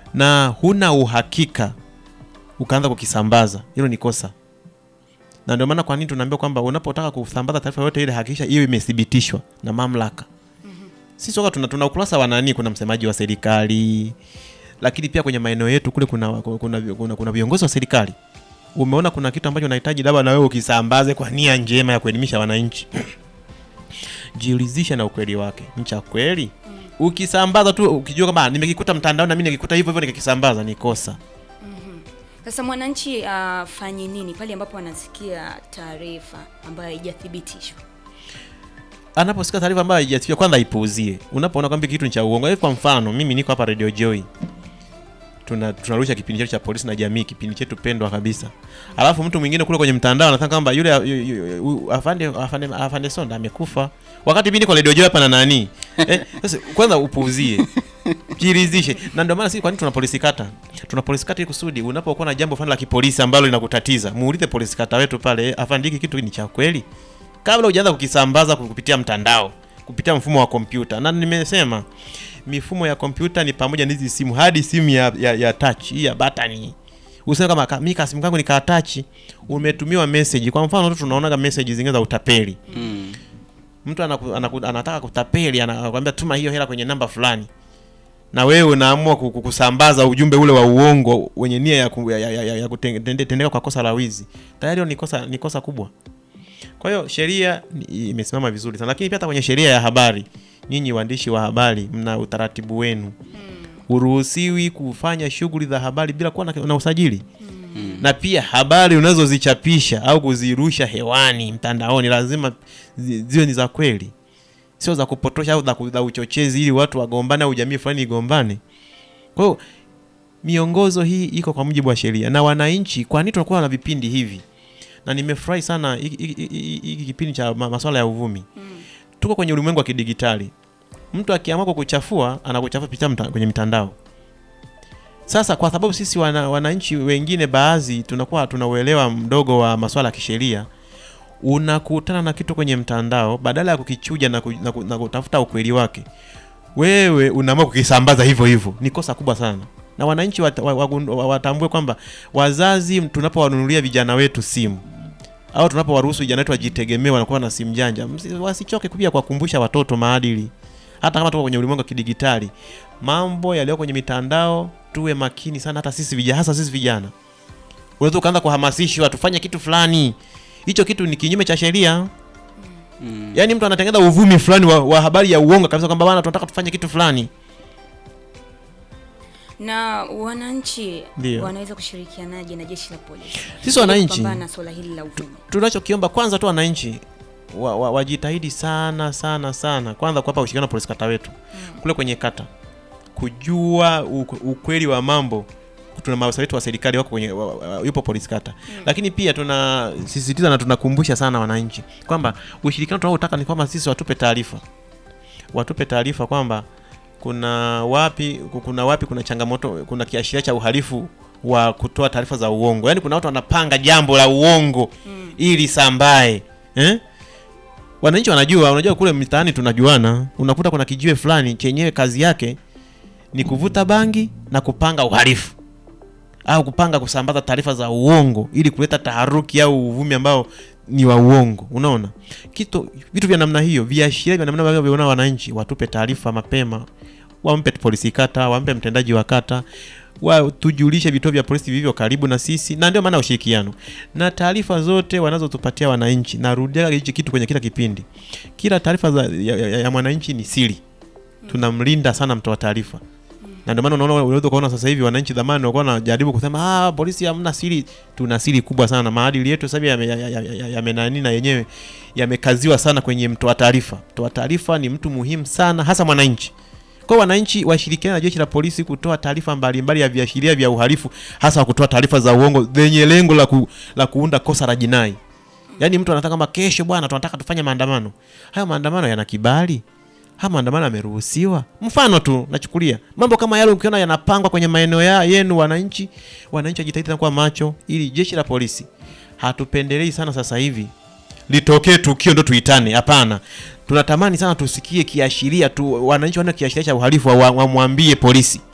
na huna uhakika ukaanza kukisambaza, hilo ni kosa. Na ndio maana kwa nini tunaambia kwamba unapotaka kusambaza taarifa yote ile hakikisha hiyo imethibitishwa na mamlaka. Sisi soka tuna, tuna ukurasa wa nani, kuna msemaji wa serikali, lakini pia kwenye maeneo yetu kule kuna kuna, kuna, kuna viongozi wa serikali. Umeona kuna kitu ambacho unahitaji labda na wewe ukisambaze kwa nia njema ya kuelimisha wananchi jiridhishe na ukweli wake, ni cha kweli. Ukisambaza tu ukijua kwamba nimekikuta mtandao na mimi nikikuta hivyo hivyo nikikisambaza ni kosa. Sasa mwananchi afanye nini pale ambapo anasikia taarifa ambayo haijathibitishwa? Anaposikia taarifa ambayo haijafikia, kwanza aipuuzie. Unapoona kwamba kitu ni cha uongo, kwa mfano mimi niko hapa Radio Joy tuna tunarusha kipindi chetu cha polisi na jamii, kipindi chetu pendwa kabisa. Alafu mtu mwingine kule kwenye mtandao anataka kwamba yule yu- yu- yu- afande afande afande Sonda amekufa, wakati mimi niko Radio Joy hapa na nani eh, sasa kwanza upuuzie, jiridhishe. Na ndio maana sisi, kwa nini tuna polisi kata? Tuna polisi kata ili kusudi unapokuwa na jambo fulani la kipolisi ambalo linakutatiza, muulize polisi kata wetu pale, eh, afande, hiki kitu ni cha kweli, kabla hujaanza kukisambaza kupitia mtandao, kupitia mfumo wa kompyuta. Na nimesema mifumo ya kompyuta ni pamoja na hizi simu hadi simu ya, ya, ya touch hii ya batani useme kama ka- mi kasimu kangu ni ka touch umetumiwa message kwa mfano tu tunaonaga message zingine za utapeli Mm. mtu anaku, anaku, anataka kutapeli anakwambia tuma hiyo hela kwenye namba fulani na wewe unaamua ku- ku- kusambaza ujumbe ule wa uongo wenye nia ya, ku, ya, ya, ya, ya kutendeka kwa kosa la wizi tayari hilo ni kosa ni kosa kubwa kwa hiyo sheria ni- imesimama vizuri sana lakini pia hata kwenye sheria ya habari nyinyi waandishi wa habari mna utaratibu wenu huruhusiwi kufanya shughuli za habari bila kuwa na, na usajili na pia habari unazozichapisha au kuzirusha hewani mtandaoni lazima zi- ziwe ni za kweli sio za kupotosha au za ku- za uchochezi ili watu wagombane au jamii fulani igombane kwa hiyo miongozo hii iko kwa mujibu wa sheria na wananchi kwa nini tunakuwa na vipindi hivi na nimefurahi sana hiki- hiki hiki- hiki kipindi cha ma- masuala ya uvumi tuko kwenye ulimwengu wa kidigitali mtu akiamua kukuchafua anakuchafua kupitia mta, kwenye mitandao sasa kwa sababu sisi wana, wananchi wengine baadhi tunakuwa tuna uelewa mdogo wa masuala ya kisheria unakutana na kitu kwenye mtandao badala ya kukichuja na, ku, na, ku, na kutafuta ukweli wake wewe unaamua kukisambaza hivyo hivyo ni kosa kubwa sana na wananchi wat, wa, wagundu- wa, watambue kwamba wazazi tunapowanunulia vijana wetu simu au tunapowaruhusu vijana wetu wajitegemee wanakuwa na simu janja msi- wasichoke pia kuwakumbusha watoto maadili hata kama tuko kwenye ulimwengu wa kidigitali mambo yaliyo kwenye mitandao tuwe makini sana hata sisi vijana hasa sisi vijana unaweza ukaanza kuhamasishwa tufanye kitu fulani hicho kitu ni kinyume cha sheria Mm. yaani mtu anatengeneza uvumi fulani wa, wa habari ya uongo kabisa kwamba bana tunataka tufanye kitu fulani Na wananchi Ndio. wanaweza kushirikianaje na jeshi la polisi Sisi ili wananchi- kupambana na swala hili la uvumi? tunachokiomba kwanza tu wananchi wa, wa, wajitahidi sana sana sana kwanza kuwapa ushirikiano na polisi kata wetu kule kwenye kata kujua u- ukweli wa mambo tuna maafisa wetu wa serikali wako kwenye wa, wa, yupo polisi kata lakini pia tunasisitiza na tunakumbusha sana wananchi kwamba ushirikiano tunaotaka ni kwamba sisi watupe taarifa watupe taarifa kwamba kuna wapi kuna wapi kuna changamoto kuna kiashiria cha uhalifu wa kutoa taarifa za uongo yaani kuna watu wanapanga jambo la uongo ili sambae eh? wananchi wanajua unajua kule mitaani tunajuana unakuta kuna kijiwe fulani chenyewe kazi yake ni kuvuta bangi na kupanga uhalifu au kupanga kusambaza taarifa za uongo ili kuleta taharuki au uvumi ambao ni wa uongo unaona kitu vitu vya namna hiyo viashiria vya namna hiyo viona wananchi watupe taarifa mapema wampe polisi kata wampe mtendaji wa kata wa tujulishe vituo vya polisi vilivyo karibu na sisi na ndio maana ya ushirikiano na taarifa zote wanazotupatia wananchi narudia hichi kitu kwenye kila kipindi kila taarifa za- ya, ya, ya mwananchi ni siri tunamlinda sana mtoa taarifa na ndio maana unaona unaweza kuona sasa hivi wananchi zamani walikuwa wanajaribu kusema ah, polisi hamna siri. Tuna siri kubwa sana. Maadili yetu sasa hivi yame- ya- ya- ya- ya- yamenani na yenyewe yamekaziwa sana kwenye mtoa taarifa. Mtoa taarifa ni mtu muhimu sana, hasa mwananchi. Kwa hiyo wananchi washirikiane na jeshi la polisi kutoa taarifa mbalimbali ya viashiria vya uhalifu, hasa kutoa taarifa za uongo zenye lengo la, ku, la kuunda kosa la jinai. Yaani mtu anataka kama kesho, bwana, tunataka tufanye maandamano. Hayo maandamano yana kibali? haya maandamano yameruhusiwa. Mfano tu nachukulia mambo kama yale, ukiona yanapangwa kwenye maeneo ya yenu, wananchi wananchi wajitahidi kuwa macho, ili jeshi la polisi, hatupendelei sana sasa hivi litokee tukio ndo tuitane. Hapana, tunatamani sana tusikie kiashiria tu, wananchi wana kiashiria cha uhalifu wa- wamwambie polisi